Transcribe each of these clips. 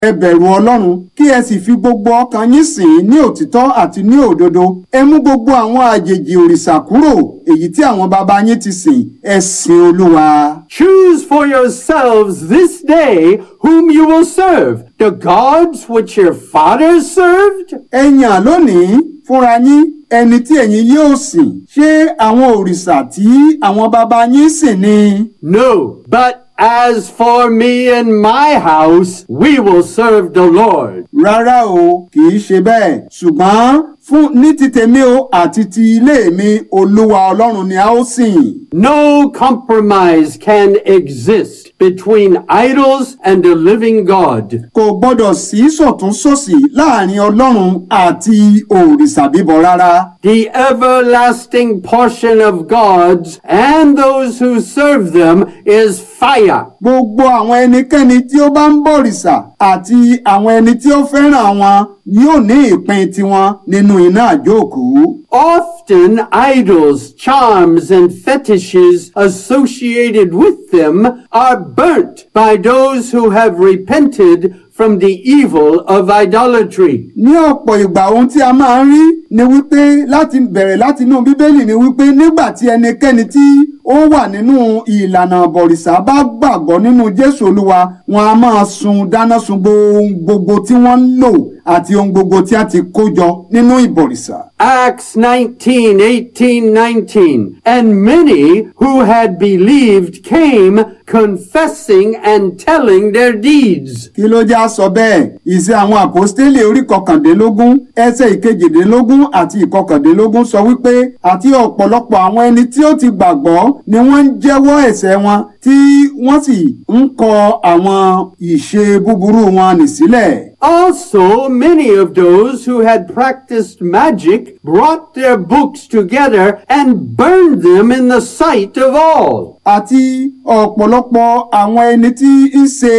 ẹ bẹ̀rù ọlọ́run kí ẹ sì fi gbogbo ọkàn yín sìn ín ní òtítọ́ àti ní òdodo ẹ mú gbogbo àwọn àjèjì òrìṣà kúrò èyí tí àwọn baba yín ti sìn ẹ sìn olúwa. Choose for yourselves this day whom you will serve, the gods which your fathers served, ẹ yàn lónìí fúnra yín ẹni tí ẹ̀yin yóò sìn ṣé àwọn òrìṣà tí àwọn baba yín sìn ni. No, but as for me and my house, we will serve the Lord. rárá o kì í ṣe bẹ́ẹ̀ ṣùgbọ́n fún ní ti tèmi o àti ti ilé mi olúwa ọlọ́run ni a ó sìn. No compromise can exist between idols and the living God. kò gbọ́dọ̀ sí sọ̀túnṣòsì láàrin ọlọ́run àti òrìṣà bíbọ rárá. The everlasting portion of gods and those who serve them is fire. gbogbo àwọn ẹnikẹ́ni tí ó bá ń bọ̀rìṣà àti àwọn ẹni tí ó fẹ́ràn wọn yóò ní ìpín tiwọn nínú iná àjóòkú. Often idols, charms, and fetishes associated with them are burnt by those who have repented from the evil of idolatry. ní ọ̀pọ̀ ìgbà ohun tí a máa ń rí ni wípé láti bẹ̀rẹ̀ láti inú bíbélì ni wípé nígbà tí ẹnikẹ́ni tí ó wà nínú ìlànà bọ̀rìṣà bá gbàgbọ́ nínú jésù olúwa wọn a máa sun dáná sun ohun gbogbo tí wọ́n ń lò àti ohun gbogbo tí a ti kó jọ nínú ìbọ̀rìṣà. Acts 19, 18, 19. And many who had believed came confessing and telling their deeds. kí ló já sọ bẹ́ẹ̀ ìṣe àwọn àpọ́stélì orí kọkàndínlógún ẹsẹ̀ ìkejìdínlógún àti ìkọkàndínlógún sọ wípé àti ọ̀pọ̀lọpọ̀ àwọn ẹni tí ó ti gbàgbọ́ ni wọ́n ń jẹ́wọ́ ẹ̀ṣẹ̀ wọn tí wọ́n sì ń kọ àwọn ìṣe búburú wọn nì sílẹ̀. Also, many of those who had practiced magic brought their books together and burned them in the sight of all. àti ọ̀pọ̀lọpọ̀ àwọn ẹni tí ń ṣe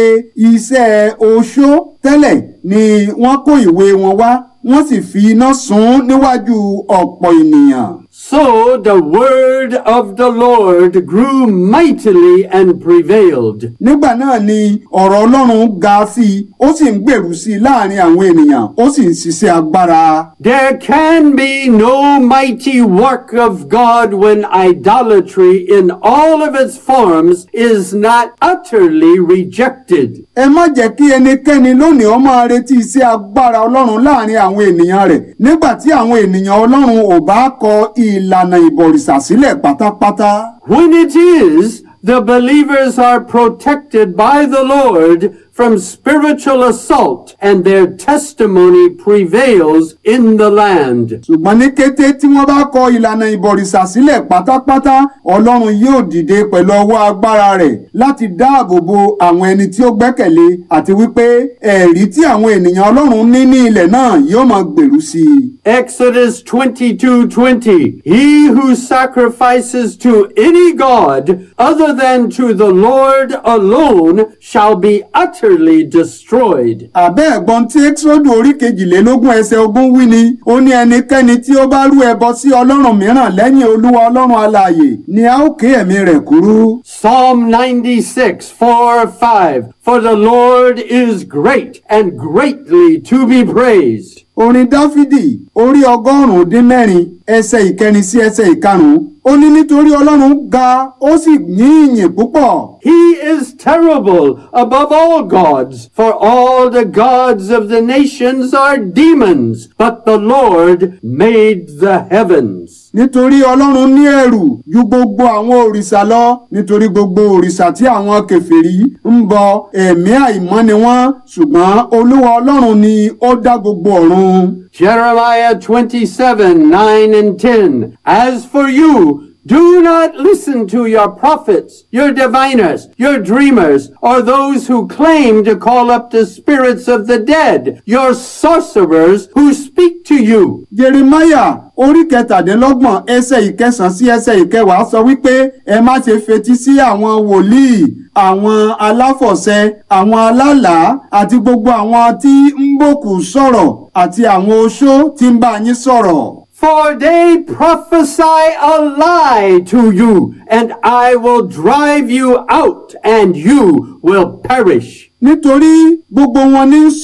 iṣẹ́ oṣó tẹ́lẹ̀ ni wọ́n kó ìwé wọn wá wọ́n sì fi iná sun níwájú ọ̀pọ̀ ènìyàn. So the word of the Lord grew mightily and prevailed. nígbà náà ni ọ̀rọ̀ ọlọ́run ga sí i ó sì ń gbèrú sí i láàrin àwọn ènìyàn ó sì ń ṣiṣẹ́ agbára. There can be no mighty work of God when idolatry in all of its forms is not utterly rejected. ẹ má jẹ́ kí ẹnikẹ́ni lónìí ó máa retí iṣẹ́ agbára ọlọ́run láàrin àwọn ènìyàn rẹ̀ nígbà tí àwọn ènìyàn ọlọ́run ò bá kọ ìlànà ìbọ̀rìṣà sílẹ̀ pátápátá. When it is, the believers are protected by the Lord from spiritual assault and their testimony prevails in the land. ṣùgbọ́n ní kété tí wọ́n bá kọ ìlànà ìbọ̀rìṣà sílẹ̀ pátápátá ọlọ́run yóò dìde pẹ̀lú ọwọ́ agbára rẹ̀ láti dáàbò bo àwọn ẹni tí ó gbẹ́kẹ̀lé àti wípé ẹ̀rí tí àwọn ènìyàn ọlọ́run ní ní ilẹ̀ náà yóò máa gbèrú sí i. Exodus 22:20 He who sacrifices to any god other than to the Lord alone shall be utterly destroyed. àbẹ́ ẹ̀gbọ́n tí ẹ́kísọ́dù orí kejìlélógún ẹsẹ̀ ogún wí ni ó ní ẹnikẹ́ni tí ó bá rú ẹbọ sí ọlọ́run mìíràn lẹ́yìn olúwa ọlọ́run alààyè ni a ó ké ẹ̀mí rẹ̀ kúrú. Psalm 96, 4, 5. For the Lord is great and greatly to be praised. orin dáfídì orí ọgọ́rùn-ún dín mẹ́rin ẹsẹ̀ ìkẹrin sí ẹsẹ̀ ìkarùn-ún ó ní nítorí ọlọ́run ga ó sì ní ìyìn púpọ̀. He is terrible above all gods, for all the gods of the nations are demons, but the Lord made the heavens. nítorí ọlọ́run ní ẹ̀rù ju gbogbo àwọn òrìṣà lọ nítorí gbogbo òrìṣà tí àwọn kèfèrí ń bọ ẹ̀mí àìmọ́ ni wọ́n ṣùgbọ́n olúwa ọlọ́run ni ó dá gbogbo ọ̀run. Jeremiah 27, 9 and 10. As for you, do not listen to your prophets, your diviners, your dreamers, or those who claim to call up the spirits of the dead, your sorcerers who speak to you. Jeremiah orí kẹtàdínlọ́gbọ̀n ẹsẹ̀ ìkẹsàn sí ẹsẹ̀ ìkẹwàá sọ wípé ẹ má ṣe fetí sí àwọn wòlíì àwọn aláfọ̀ṣẹ àwọn alálàá àti gbogbo àwọn tí ń bòkù sọ̀rọ̀ àti àwọn oṣó tí ń bá yín sọ̀rọ̀. For they prophesy a lie to you, and I will drive you out, and you will perish. nítorí gbogbo wọn ní